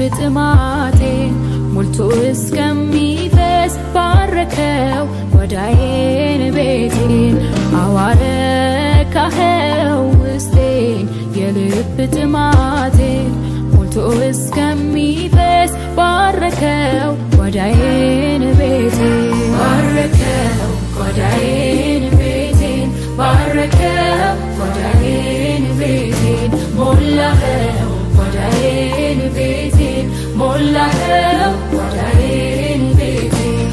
ጥማቴን ሞልቶ እስከሚፈስ ባረከው ጓዳዬን ቤቴን አዋረካኸው ውስጤን የልብ ጥማቴን ሞልቶ እስከሚፈስ ባረከው ጓዳዬን ቤቴን ባረከው ጓዳዬን ቤቴን ባረከው ጓዳዬን ቤቴን ሞላኸው ጓዳዬን ቤቴን ሞላኸው ጓዳዬን ቤቴን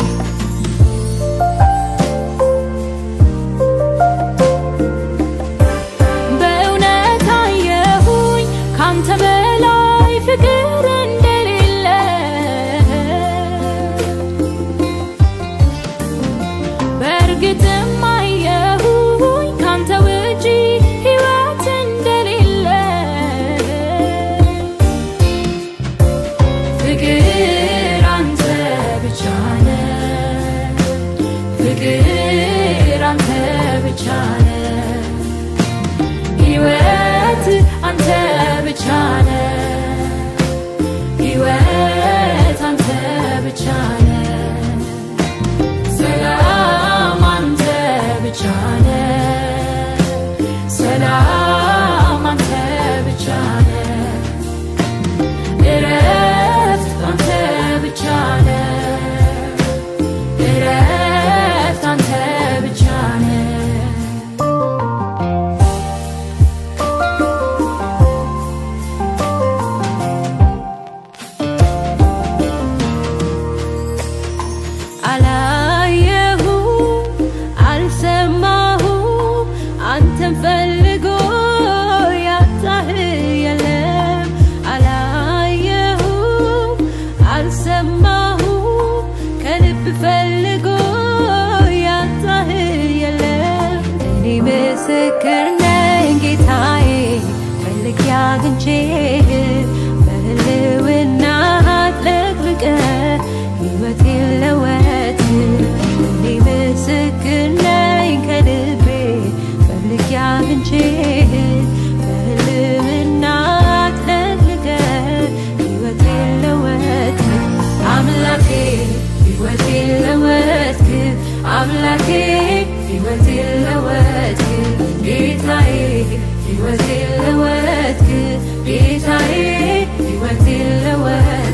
በእውነት አየሁኝ ካንተ በላይ ፍቅር እንደሌለ በእርግጥም አየሁኝ ካንተ ውጪ ሕይወት እንደሌለ ፍቅር አንተ ብቻ ነህ ፍቅር አንተ ብቻ ነህ ሕይወት አንተ ብቻ ነህ ሕይወት አንተ ብቻ ነህ ሰላም አንተ ብቻ ነህ ሰላም አንተ ብቻ ነህ እረፍት አንተ ብቻ ነህ እረፍት አንተ ብቻ ነህ አላየሁ አልሰማሁ አንተን ፈልጎ ያጣህ የለም አላየሁ አልሰማሁ ከልብ ፈልጎ ያጣህ የለም እኔ ምስክር ነኝ ጌታዬ ፈልጌ አግኝቼህ በህልውና አጥለቅልቀህ ሕይወቴን ለወጥ እኔ ምስክር ነኝ ከልቤ ፈልጌ አግኝቼህ በህልውና አጥለቅልቀህ ሕይወቴን ለወጥ አምላኬ ሕይወቴን ለወጥክ አምላኬ ሕይወቴን ለወጥክ ጌታዬ ሕይወቴን ለወጥክ ጌታዬ ሕይወቴን ለወጥክ